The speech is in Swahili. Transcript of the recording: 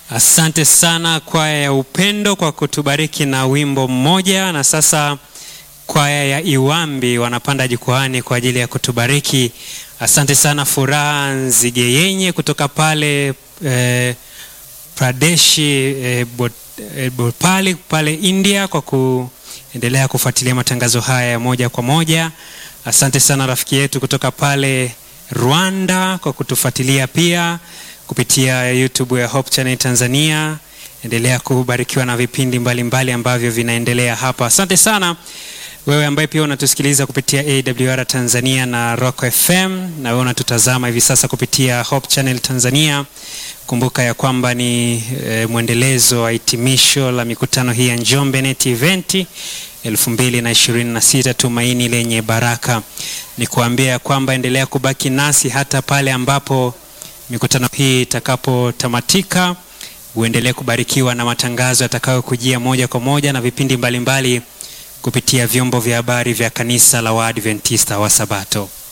Asante sana kwaya ya Upendo kwa kutubariki na wimbo mmoja, na sasa kwaya ya Iwambi wanapanda jukwaani kwa ajili ya kutubariki. Asante sana Furaha Nzigeyenye kutoka pale eh, Pradeshi eh, Bot, eh, Bhopal pale India kwa kuendelea kufuatilia matangazo haya ya moja kwa moja. Asante sana rafiki yetu kutoka pale Rwanda kwa kutufuatilia pia kupitia YouTube ya Hope Channel Tanzania. Endelea kubarikiwa na vipindi mbalimbali mbali ambavyo vinaendelea hapa. Asante sana wewe ambaye pia unatusikiliza kupitia AWR Tanzania na Rock FM, na wewe unatutazama hivi sasa kupitia Hope Channel Tanzania. Kumbuka ya kwamba ni e, mwendelezo wa hitimisho la mikutano hii ya Njombe Net Event 2026 Tumaini lenye Baraka. Ni kuambia ya kwamba endelea kubaki nasi hata pale ambapo mikutano hii itakapotamatika. Uendelee kubarikiwa na matangazo yatakayokujia moja kwa moja na vipindi mbalimbali mbali kupitia vyombo vya habari vya kanisa la Waadventista wa Sabato.